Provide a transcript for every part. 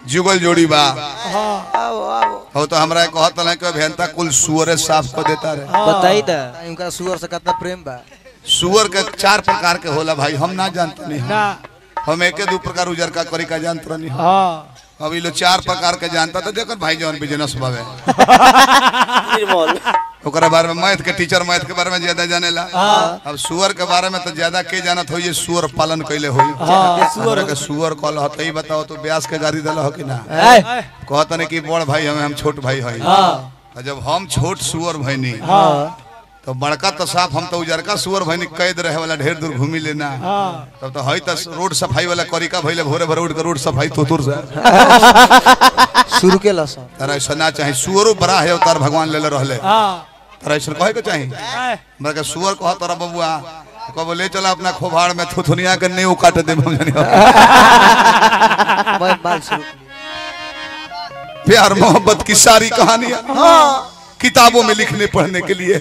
जुगल जोड़ी बा आओ आओ हो तो हमरा कहत ना कि अभियंता कुल सुअरे साफ कर देता रहे बताई दा उनका सुअर से कितना प्रेम बा सुअर के चार प्रकार के होला भाई हम ना जानते नहीं ना हम एके दू प्रकार उजर का करी का जानते नहीं हाँ अब ये लोग चार प्रकार के जानता तो जकर भाई जवन बिजनेस बावे निर्मल ओकरा बारे में मैथ के टीचर मैथ के बारे में ज्यादा जानेला अब सुअर के बारे में तो ज्यादा के जानत हो ये सुअर पालन कैले हो सुअर के सुअर कल हो तो ई बताओ तो ब्यास के गाड़ी दिल हो कि ना कहत नहीं कि बड़ भाई हमें हम छोट भाई हई और जब हम छोट सुअर भैनी तो बड़का तो साफ हम तो उजरका सुअर भैनी कैद रहे वाला ढेर दूर घूमी लेना तब तो हई तो रोड सफाई वाला करिका भइले भोरे भोरे उठ के रोड सफाई तुतुर से शुरू के लसन तारा ऐसा ना चाहे सुअरो बड़ा है अवतार भगवान ले रहले हाँ तारा ऐसा कहे के चाही आए, हमरा के सुअर कह तोरा बबुआ कब ले चला अपना खोभाड़ में थुथुनिया के नींव काट दे हम जानी मैं माल शुरू प्यार मोहब्बत की सारी कहानियां किताबों में लिखने पढ़ने के लिए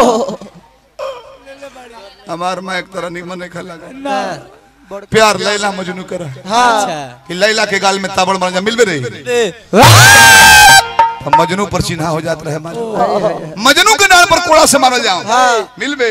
हमार माँ एक तरह निमन नहीं लगा प्यार लैला मजनू कर अच्छा कि लैला के गाल में ताबड़ बन जा मिलबे रही तो मजनू पर चिन्हा हो जात रहे हमारे मजनू के डाल पर कोड़ा से मारल जाओ मिलबे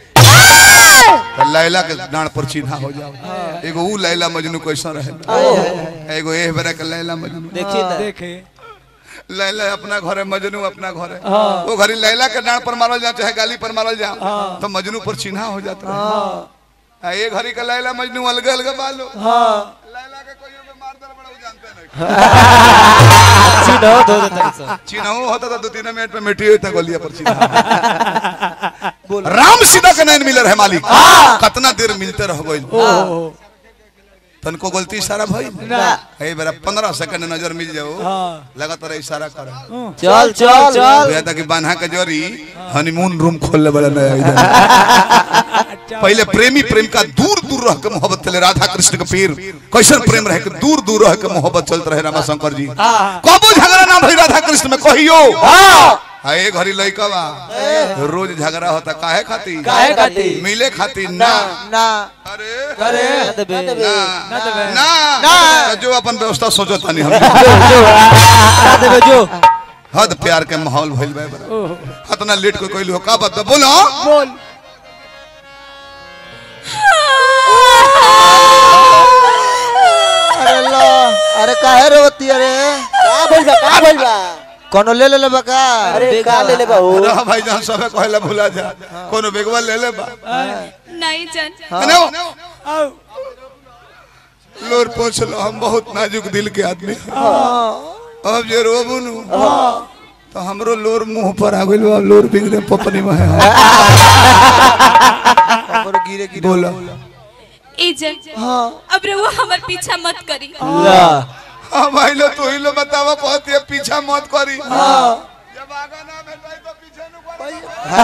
तो लैला के डांड पर चिन्हा हो जाओ एगो ऊ लैला मजनू कैसा रहे एगो एह बेरा के लैला मजनू देखी दा देखे लैला अपना घर है मजनू अपना घर है वो घरी लैला के डांड पर मारल जाओ चाहे गाली पर मारल जाओ तो मजनू पर चिन्हा हो जाता है आ, ये घरी का लैला मजनू अलग अलग बालो लैला के कोई पे मार दर बड़ा वो जानते नहीं चिन्ह दो दो तरी से चिन्हा होता था दो तीन मिनट में मिट्टी होता गोलिया पर चिन्हा राम सीता के नैन मिलर है मालिक कितना देर मिलते रह गइल ओहो तनको गलती इशारा भइल ना ए बेरा 15 सेकंड नजर मिल जाओ हाँ लगातार इशारा कर चल चल चल या कि बान्हा के जोरी हनीमून रूम खोल ले बड़ा नया इधर पहले प्रेमी प्रेम का दूर दूर रह के मोहब्बत चले राधा कृष्ण के पीर कैसन प्रेम रहे के दूर दूर रह के मोहब्बत चलते रहे रामा शंकर जी कबो झगड़ा ना भई राधा कृष्ण में कहियो आ ए घड़ी लइका बा रोज झगड़ा होता काहे खाती काहे खाती? मिले खाती ना ना अरे अरे ना देबे ना ना देबे। ना ना। जो अपन व्यवस्था सोचो तानी हम ना देबे जो हद प्यार के माहौल भइल बा बड़ा इतना लेट को कोई का बात बा? बोलो बोल अरे लो अरे काहे रोती अरे का बोल बा का बोल बा कोनो ले ले ले बका अरे का ले ले बा हो अरे भाई जान सब कहला भुला जा कोनो बेगवा ले ले बा नहीं जान अने वो, आओ लोर पोछ लो हम बहुत नाजुक दिल के आदमी हैं। अब जे रोबू नु तो हमरो लोर मुंह पर आ गइल बा लोर बिगड़े पपनी में है हमरो गिरे गिरे बोलो ए जन अब रहुआ हमार पीछा मत करी ला हां भाई लो तू ही लो बतावा कहती है पीछा मत करी जब आगा ना भेटाई तो पीछे नु करी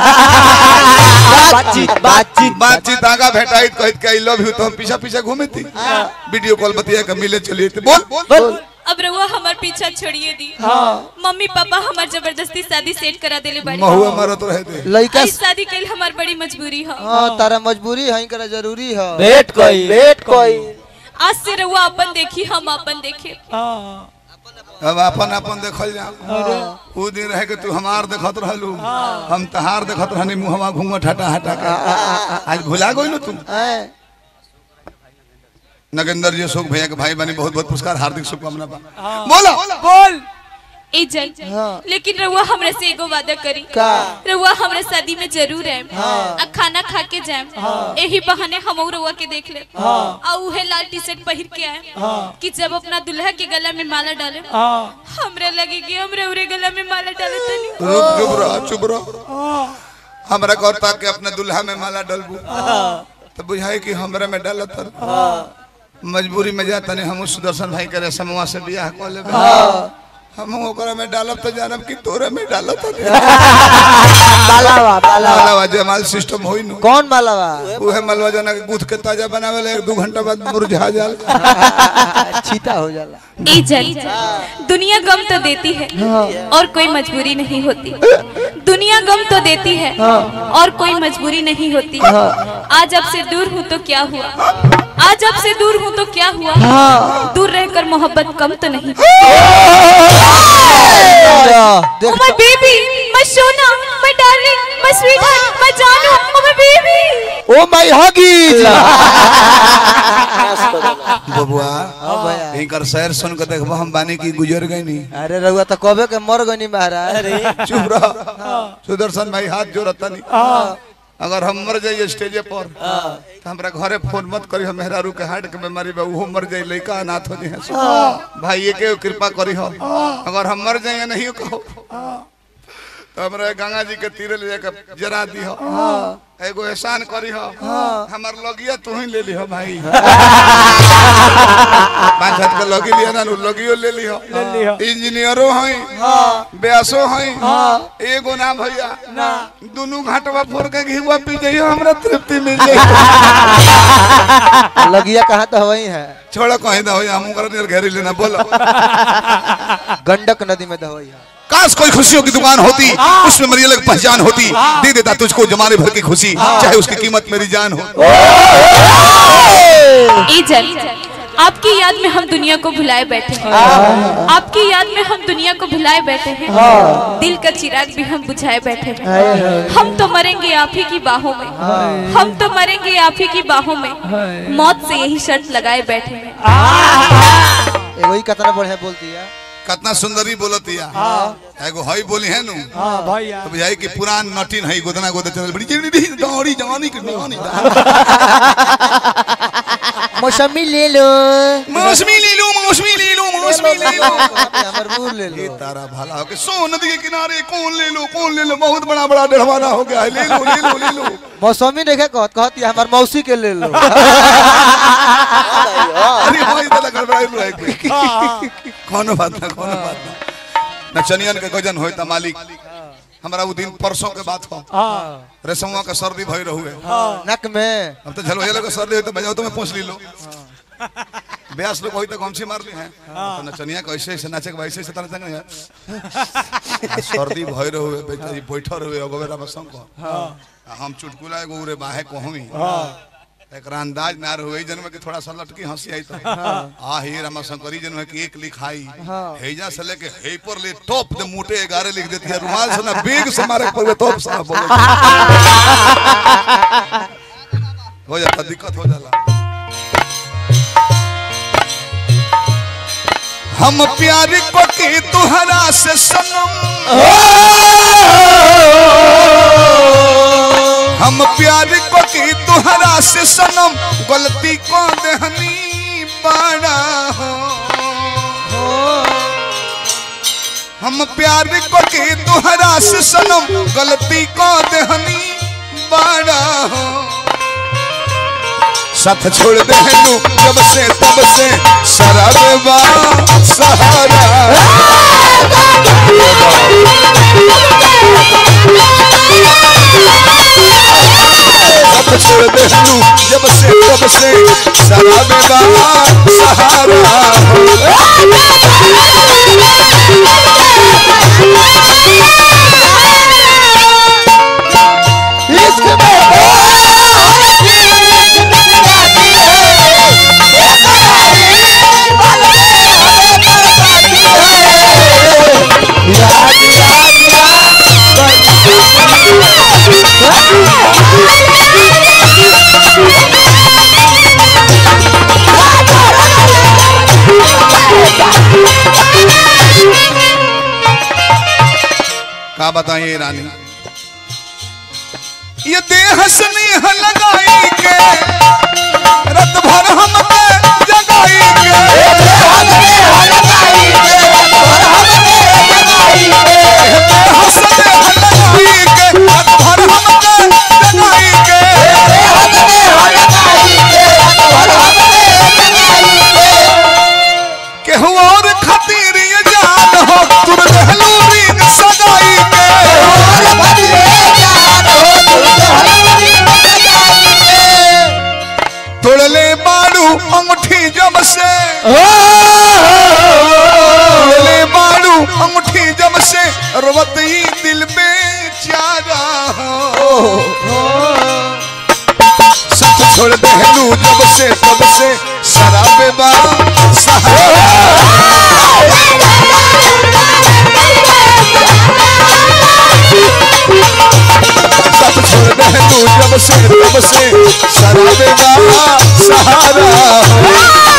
बातचीत बातचीत बातचीत आगा भेटाई तो कहत के आई लव यू तो हम पीछा पीछा घूमे थी वीडियो कॉल बतिया के मिले चलिए थे बोल बोल अब रहुआ हमार पीछा छोड़िए दी मम्मी पापा हमार जबरदस्ती शादी सेट करा देले बड़ी महुआ मारत रहे थे लइका इस शादी के लिए हमार बड़ी मजबूरी है हां तारा मजबूरी है करा जरूरी है भेट कोई भेट कोई आज से रहुआ अपन देखी हम अपन देखे हाँ अब अपन अपन देखल जा उ दिन रहे के तू हमार देखत रहलू हम तहार देखत रहनी मुहवा घूंघट हटा हटा के आज भुला गइलो तू हैं? नगेंद्र जी अशोक भैया के भाई बनी बहुत बहुत पुरस्कार हार्दिक शुभकामना बा बोलो बोल ए जन लेकिन रहुआ हमरा से एगो वादा करी का रहुआ हमरा शादी में जरूर आए आ खाना खा के जाए यही बहाने हम रहुआ के देख ले आ उहे लाल टी शर्ट पहिर के आए कि जब अपना दुल्हा के गला में माला डाले हाँ हमरा लगे कि हमरा उरे गला में माला डाले तनी रुक चुप रह चुप रह हमरा कहता ताक के अपने दुल्हा में माला डलबू तो बुझाई कि हमरा में डालत तर मजबूरी में जाता नहीं हम सुदर्शन भाई करे समूह से बियाह कर लेबे हम ओकरा में डालब तो जानब कि तोरे में डालत मालावा मालावा मालावा जमाल सिस्टम होई नु कौन मालावा उहे मलवा जना के गूथ के ताजा बनावे ला एक दो घंटा बाद मुरझा जाल छीटा हो जाला ए जन दुनिया गम तो देती है और कोई मजबूरी नहीं होती दुनिया गम तो देती है और कोई मजबूरी नहीं होती आज अब से दूर हूँ तो क्या हुआ आज अब से दूर हूँ तो क्या हुआ दूर रहकर मोहब्बत कम तो नहीं देख Oh my baby, my Sona, my darling, my sweetheart, my जानू, oh my baby. Oh my हगी बबुआ हां भैया इनकर शहर सुन के देखबो हम बानी की गुजर गई नी अरे रहुआ तो कबे के मर गनी महाराज चुप रह सुदर्शन भाई हाथ जोड़ता नहीं अगर हम मर जाइए स्टेजे पर तो हमरा घरे फोन मत करी हम मेहरारू के हार्ट के बीमारी बा उहो मर जाई लइका अनाथ हो जाए भाई के कृपा करी हो अगर हम मर जाइए नहीं कहो तो हमरा गंगा जी के तीरे ले जाकर जरा दी हो एगो एहसान करी हो हमार लगिया तू ही ले ली हो भाई पांच हाथ के लगी लिया ना नु लगियो ले ली हो इंजीनियरो हई ब्यासो हई एगो ना भैया दुनू घाटवा फोड़ के घीवा पी जाइयो हमरा तृप्ति मिल जाई लगिया कहाँ तो वही है छोड़ा कहीं दा भैया हम कर नियर घेरी लेना बोलो गंडक नदी में दवाई है काश कोई खुशियों की दुकान होती उसमें मेरी अलग पहचान होती दे देता तुझको जमाने भर की खुशी चाहे उसकी कीमत मेरी जान हो ए जल, आपकी याद में हम दुनिया को भुलाए बैठे हैं आपकी याद में हम दुनिया को भुलाए बैठे हैं दिल का चिराग भी हम बुझाए बैठे हैं हम तो मरेंगे आप ही की बाहों में हम तो मरेंगे आप ही की बाहों में मौत से यही शर्त लगाए बैठे हैं ए वही कितना बढ़िया बोलती है कितना सुंदरी बोलतिया एगो हई बोली है नु हाँ भैया तो बुझाई कि पुरान नटीन हई गोदना गोदे चल बड़ी जड़ी दौड़ी जवानी की जवानी मौसमी ले लो मौसमी ले लो मौसमी ले लो मौसमी ले लो हमर बूर ले ये लो तारा भला हो के सो नदी के किनारे कौन ले लो कौन ले लो बहुत बड़ा बड़ा डढ़वाना हो गया है ले लो ले लो ले लो मौसमी देखे कहत कहती है हमर मौसी के ले लो अरे भाई दादा गड़बड़ाई लो एक बेर। कोनो बात ना कोनो बात ना नचनियन के गजन होय त मालिक हमरा उ दिन परसों के बात हो हाँ रेशमुआ के सर्दी भई रहुए नक में अब तो झलवैया लोग के सर्दी होय तो बजाओ तो मैं पूछ ली लो ब्यास लोग होई तो गमछी मार ली है तो नचनिया कैसे ऐसे नाचे के वैसे ऐसे तना तंग है सर्दी भई रहुए बेचारी बैठल रहुए अगवेरा में संग हम चुटकुला एगो उरे बाहे कहमी एकरा अंदाज ना रहुए जन्म के थोड़ा सा लटकी हंसी आई तो आ ही रामा शंकरी जन्म के एक लिखाई हेजा से लेके हे पर ले टॉप दे मोटे 11 लिख देती है रुमाल से ना बेग से मारे पर टॉप साहब बोलो हो जाता दिक्कत हो जाला हम प्यार को के तुहरा से सनम हम प्यार को के तुहरा से सनम गलती को देहनी बड़ा हो हम प्यार को के तुहरा से सनम गलती को देहनी बड़ा हो साथ छोड़ दे लू जब से तब से शराबा सहारा साथ छोड़ दे लू जब से तब से शराबा सहारा का बताइए रानी ये देह स्नेह लगाई के रत भर हम जगाई के देह स्नेह लगाई के रत भर हम जगाई के केहू और खातिर ये जान हो तुर रहलू रीन सगाई के तोड़ले बाड़ू अंगूठी जब से तोड़ले बाड़ू अंगूठी जब से रोवत ही दिल पे से शराबे बा सहारा हो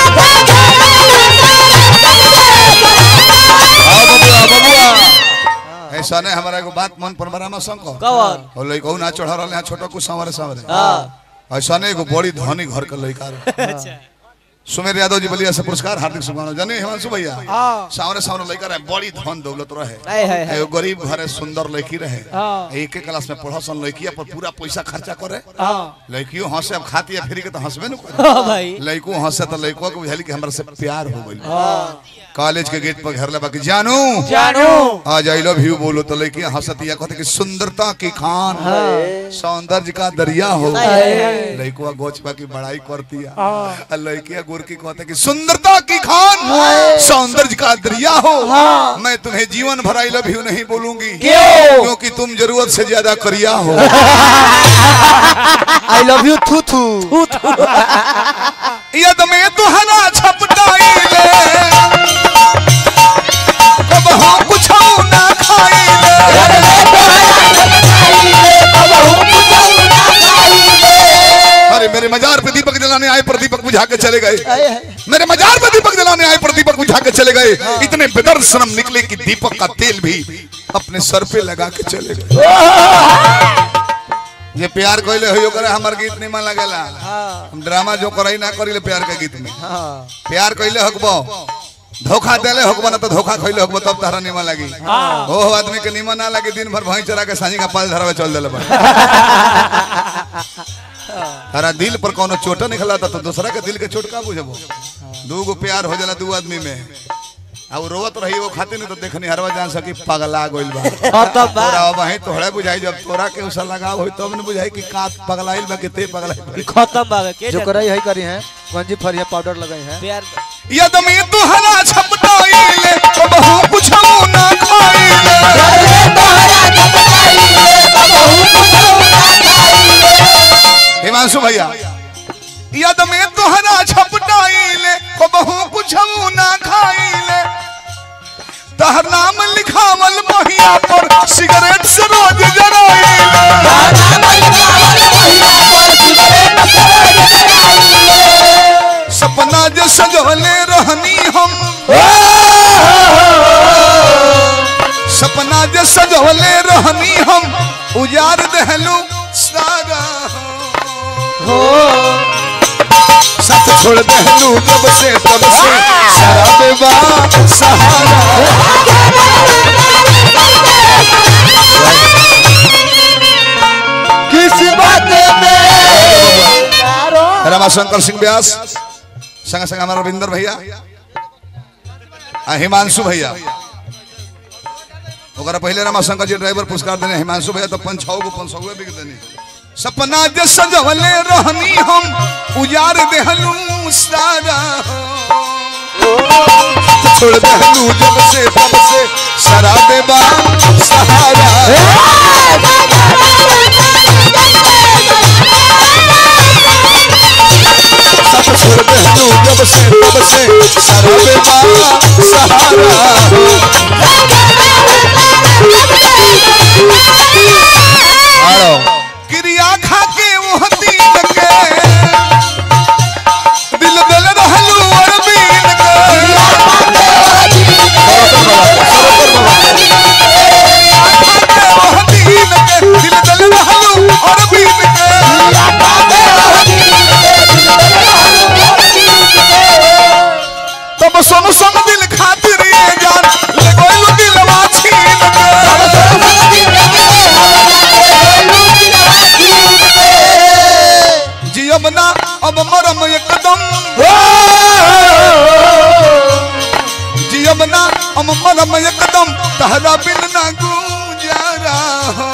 आओ बबुआ बबुआ ऐसा नहीं हमारा एगो बात मन पर बरामा संग कौन और लइका ना चढ़ा रहले हैं छोटा कुछ संवरे संवरे हाँ ऐसा नहीं एगो बड़ी धनी घर का लइका रहे। सुमेर यादव जी बलिया से पुरस्कार हार्दिक शुभकामना जाने हिमांशु भैया सामने सामने लइका रहे बड़ी धन दौलत रहे आए हाय हाय एगो गरीब घरे सुंदर लड़की रहे एक एक क्लास में पढ़ा सन लड़किया पर पूरा पैसा खर्चा करे लड़कियों हंसे अब खाती है फिर के तो हंसबे न करे हाँ भाई लड़को हंसे तो लड़को को बुझाली कि हमरा से प्यार हो गइल कॉलेज के गेट पर घर लगा कि जानू जानू आज आई लव यू बोलो तो लड़की हंसतिया कहते कि सुंदरता की खान सौंदर्य का दरिया हो लड़कुआ गोचपा की बड़ाई करतिया और लड़किया गोरकी कहते कि सुंदरता की खान सौंदर्य का दरिया हो मैं तुम्हें जीवन भर आई लव यू नहीं बोलूंगी क्यों? क्योंकि तुम जरूरत से ज्यादा करिया हो आई लव यू थू थू यद में तुहरा छपटाई ले कब हम कुछ ना खाई ले अरे मेरे मजार पे दीपक जलाने आए पर दीपक बुझा के चले गए मेरे मजार पे दीपक जलाने आए पर दीपक बुझा के चले गए इतने बेदर्द शर्म निकले कि दीपक का तेल भी अपने सर पे लगा के चले गए ये प्यार कोइले हो करे हमार गीत निमन लगेला हम ड्रामा जो करई ना करिले प्यार के गीत में प्यार कइले हकबो धोखा देले हकबो ना तो धोखा खइले हकबो तब तारा निमन लगी ओ आदमी के निमन ना लगे दिन भर भई चरा के सानी का पाल धरावे चल देले बा तारा दिल पर कोनो चोट निकला था तो दूसरा के दिल के चोट का बुझबो दू गो प्यार हो जाला दू आदमी में आ उ रोवत रही वो खातिर नहीं तो देखनी हरवा जान सकी पगला गइल बा खत्म बा तोरा वहीं तोहरे बुझाई जब तोरा के उसा लगाव होई तब न बुझाई कि का पगलाइल बा कि ते पगलाइल बा खत्म बा के जो कराई है करी है गंजी फरिया पाउडर लगाई है प्यार यद में तुहरा छपटाइले कब हम कुछ ना खाइले हिमांशु भैया यद में तुहरा छपटाइले कब हम कुछ ना खाइले तहर नाम लिखावल महिया पर सिगरेट से रोज जराइले सपना जो सजवले रहनी हम सपना जो सजवले रहनी हम उजार दहलू सारा हो साथ छोड़ दहलू जब से तब से शराबे बा सहारा किस बात में रमाशंकर सिंह व्यास संग संग हमारा रविंदर भैया आ हिमांशु भैया ओकरा पहले रमाशंकर जी ड्राइवर पुरस्कार देने हिमांशु भैया तो पंच छौ गो पंच सौ बिक देने सपना जे सजवले रहनी हम उजार देहलू सारा छोड़ देहलू जब से तब से शराबे बा सहारा सब छोड़ देहलू जब से तब से शराबे बा सहारा क्रिया खा के वो दीन के दिल दिल रहलू अरबीन के वो दीन के दिल दिल रहलू अरबीन के तब सुन सुन दिल खातिर ये जान ले गोइलू दिलवा छीन के जियब ना अब मरम एकदम जियब ना अब मरम एकदम तहरा बिन ना गुजारा हो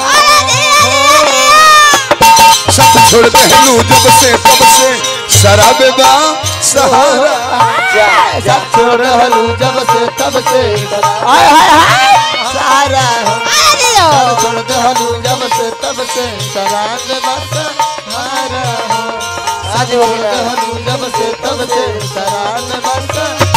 सब छोड़ दहलू जब से तब से शराबे बा सहारा सब छोड़ हलू जब से तब से हाय हाय हाय सारा सब छोड़ दे हलू जब से तब से शराब बस हारा हो आज छोड़ दे हलू जब से तब से शराब बस